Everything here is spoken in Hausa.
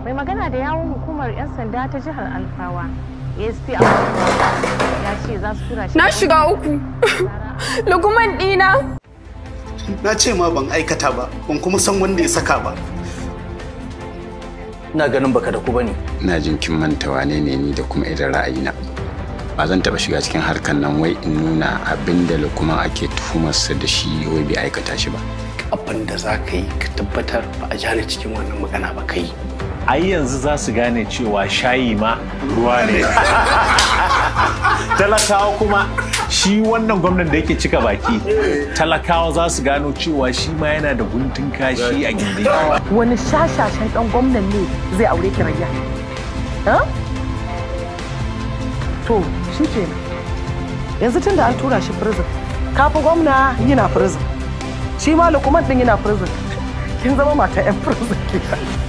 mai magana da yawon hukumar 'yan sanda ta jihar alfawa asp a ya ce za su tura shi Na shiga uku. Lukuman ɗina. na ce ma ban aikata ba ban kuma san wanda ya saka ba ina ganin baka da ku bane ina jin kin manta wane ne ni da kuma irin ra'ayina ba zan taba shiga cikin harkan nan wai in nuna abin da kuma ake tuhumarsa da shi wai bai aikata shi ba abin da za ka yi ka tabbatar ba a jani cikin wannan magana ba kai ai yanzu za su gane cewa shayi ma ruwa ne talakawa kuma shi wannan gwamnan da yake cika baki talakawa za su gano cewa shi ma yana da guntun kashi a gindi wani shashashen dan gwamnan ne zai aure ki rayya ha to shi ke yanzu tun da an tura shi prison kafi gwamna yana prison shi ma lukuman din yana prison kin zama mata yan prison ke